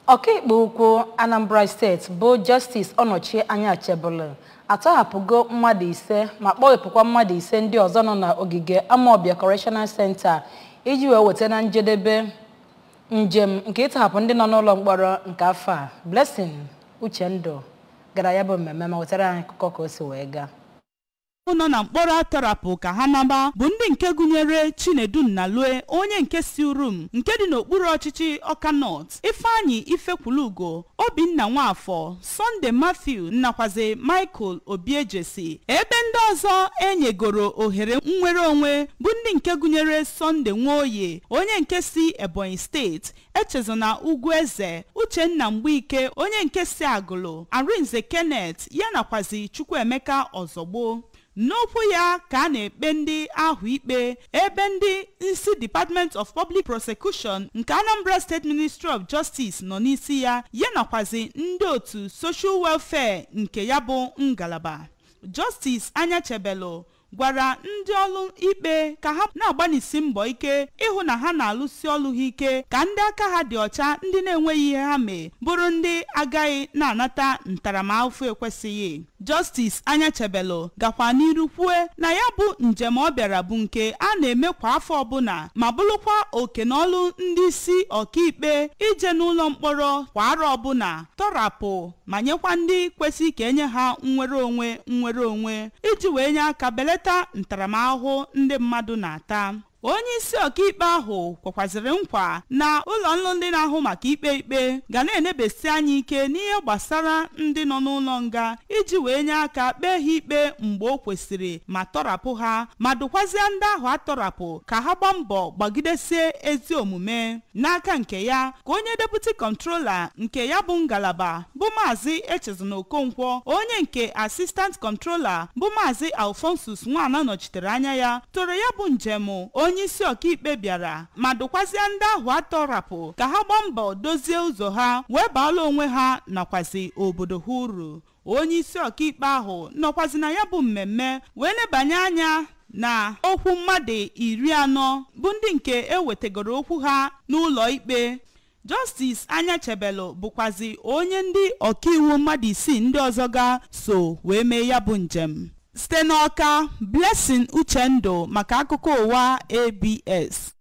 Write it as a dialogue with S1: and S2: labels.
S1: ọkaikpe ukwu anambra steeti bụ justice ọnọchie anya chebụlụ atọhapụgo mmadụ ise ma kpọghepụkwa mmadụ ise ndị ọzọ nọ n'ogige amawbia correctional center iji wee weta na njedebe njem nke ịtọhapụ ndị nọ n'ụlọ mkpọrọ nke afọ a blessing uchendụ gara ya bụ mmemme ma wetara anyị akụkọ ka o si wee gaa
S2: nọ na mkpọrọ atọrapụ ka ha naba bụ ndị nke gụnyere chinedu nnalue onye nke si urum nke dị n'okpuru ọchịchị ọka nọt ifeanyị ifekwulugo obinna nwafọ sọnde matthew nakwazi michael obiejesi ebe ndị ọzọ enyegoro ohere nnwere onwe bụ ndị nke gụnyere sọnde nwaoye onye nke si ebonyi steeti echezona ugwu eze uchenna mgbeike onye nke si agụlụ arinze kenneth ya nakwazi chukwuemeka ọzọgbo n'okwu ya ka a na-ekpe ndị ahụ ikpe ebe ndị isi department of public prosecution nke anambra state ministry of justice nọ n'isi ya ya nakwazi ndị otu social welfare nke ya bụ ngalaba justice anya chebelo gwara ndị ọrụ ikpe ka ha na-agbanisi mbọ ike ịhụ na ha na-alụsi ọrụ ha ike ka ndị aka ha dị ọcha ndị na-enweghị ihe ha mee bụrụ ndị agaghị na-anata ntaramahụhụ ekwesịghị justice anya chebelo gakwa n'iru kwue na ya bụ njem ọ bịara bụ nke a na-eme kwa afọ ọbụla ma bụrụkwa oke na ọlụ ndị isi ọkaikpe ije n'ụlọ mkpọrọ kwa arọ ọbụla tọrapụ ma nyekwa ndị kwesị ka enye ha nnwere onwe nnwere onwe iji wee nye aka belata ntaramahụhụ ndị mmadụ na-ata onye isi ọkaikpe ahụ kwekwaziri nkwa na ụlọ nlụ ndị na-ahụ maka ikpe ikpe ga na-enebesi anya ike n'ihe gbasara ndị nọ n'ụlọ nga iji wee nye aka kpee ha ikpe mgbe o kwesịrị ma tọrapụ ha ma dụkwazie ndị ahụ atọrapụ ka ha gbaa mbọ gbagidesie ezi omume n'aka nke ya ka onye deputi kọntrola nke ya bụ ngalaba bụ maazị echezona okonkwo onye nke asistant kọntrola bụ maazị alfonsus nwana nọchitere anya ya toro ya bụ njem onye isi ọkaikpe bịara ma dụkwazie ndị ahụ atọrapụ ka ha gbaa mbọ dozie ụzọ ha wee baala onwe ha nakwazi obodo ha uru onye isi ọkaikpe ahụ nọkwazi na ya bụ mmemme wee lebanye anya na okwu mmadụ iri anọ bụ ndị nke ewetegoro okwu ha n'ụlọ ikpe justice anya chebelo bụkwazi onye ndị ọkaiwu mmadụ isii ndị ọzọ ga so wee mee ya bụ njem site n'ọka blessing uchendu maka akụkọ ụwa abs